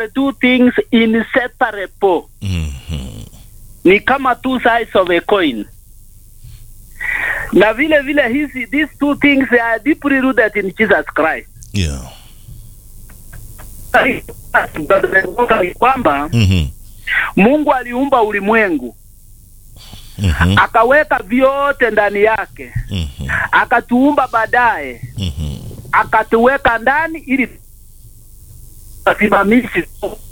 two things inseparable Mhm. ni kama two sides of a coin na vile vile hizi these two things are deeply rooted in Jesus Christ Yeah. ni kwamba Mhm. Mungu aliumba ulimwengu Mhm. akaweka vyote ndani yake Mhm. akatuumba baadaye Mhm. akatuweka ndani ili asimamishi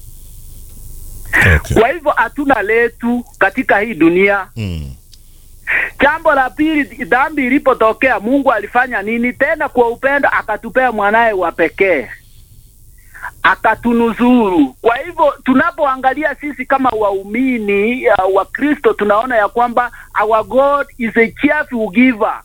Okay. kwa hivyo hatuna letu katika hii dunia Mm. jambo la pili dhambi ilipotokea mungu alifanya nini tena kwa upendo akatupea mwanaye wa pekee akatunuzuru kwa hivyo tunapoangalia sisi kama waumini uh, wa kristo tunaona ya kwamba our god is a cheerful giver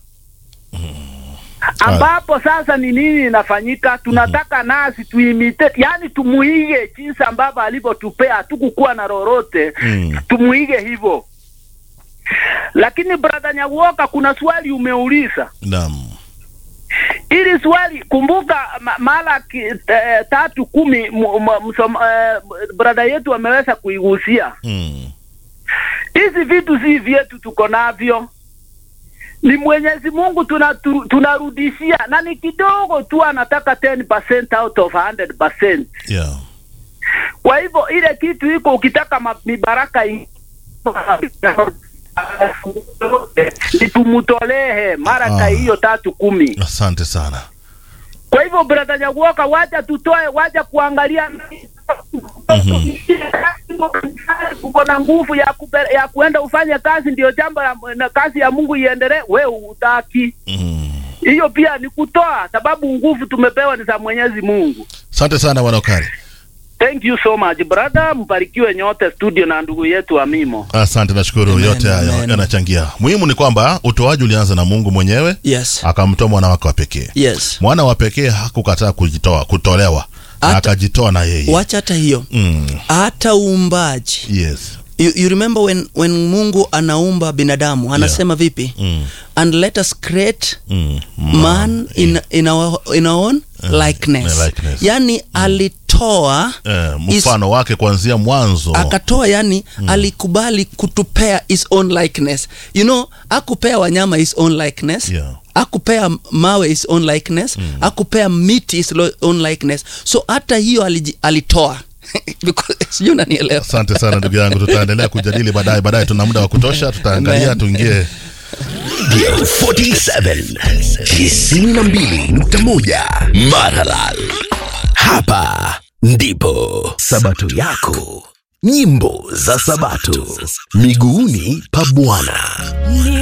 ambapo sasa ni nini inafanyika tunataka nasi tuimite yani tumuige jinsi ambavyo alivyotupea hatukukuwa na lolote Mm. tumuige hivyo lakini brother Nyawoka kuna swali umeuliza Naam. ili swali kumbuka ma- Malaki eh, tatu kumi mu- mu- msom- eh, brother yetu ameweza kuigusia Mm. hizi vitu si vyetu tuko navyo ni Mwenyezi Mungu tuna, tu- tunarudishia na ni kidogo tu anataka 10% out of 100%. Yeah. Kwa hivyo ile kitu iko ukitaka ma- mibaraka in- ni tumutolehe maraka Ah. hiyo tatu kumi. Asante sana. Kwa hivyo brother Nyaguoka, wacha tutoe, wacha kuangalia uko na nguvu ya kupe, ya kuenda ufanye kazi, ndio jambo la na kazi ya Mungu iendelee, we utaki Mm. hiyo pia ni kutoa, sababu nguvu tumepewa ni za Mwenyezi Mungu. Asante sana bwana Okari. Thank you so much brother, mbarikiwe nyote studio na ndugu yetu Amimo. Asante, nashukuru. Amen, Yote hayo amen. yanachangia. Muhimu ni kwamba utoaji ulianza na Mungu mwenyewe, yes akamtoa mwana wake wa pekee. yes Mwana wa pekee hakukataa kujitoa, kutolewa, na Hata- akajitoa na yeye. wacha hata hiyo Mm. hata uumbaji Yes. you, you remember when, when mungu anaumba binadamu anasema vipi Mm. and let us create Mm. man in, in, our, in our own likeness. likeness. yani alitoa Eh, is- mfano wake kuanzia mwanzo. akatoa yani alikubali kutupea his own likeness you know akupea wanyama his own likeness Yeah. akupea mawe his own likeness akupea miti his lo- own likeness so hata hiyo aliji- alitoa Because- sijui unanielewa Asante sana ndugu yangu, tutaendelea kujadili baadaye. Baadaye tuna muda wa kutosha, tutaangalia Amen. tuingie 47 92.1 Maralal. Hapa ndipo Sabato yako, nyimbo za Sabato miguuni pa Bwana. Ni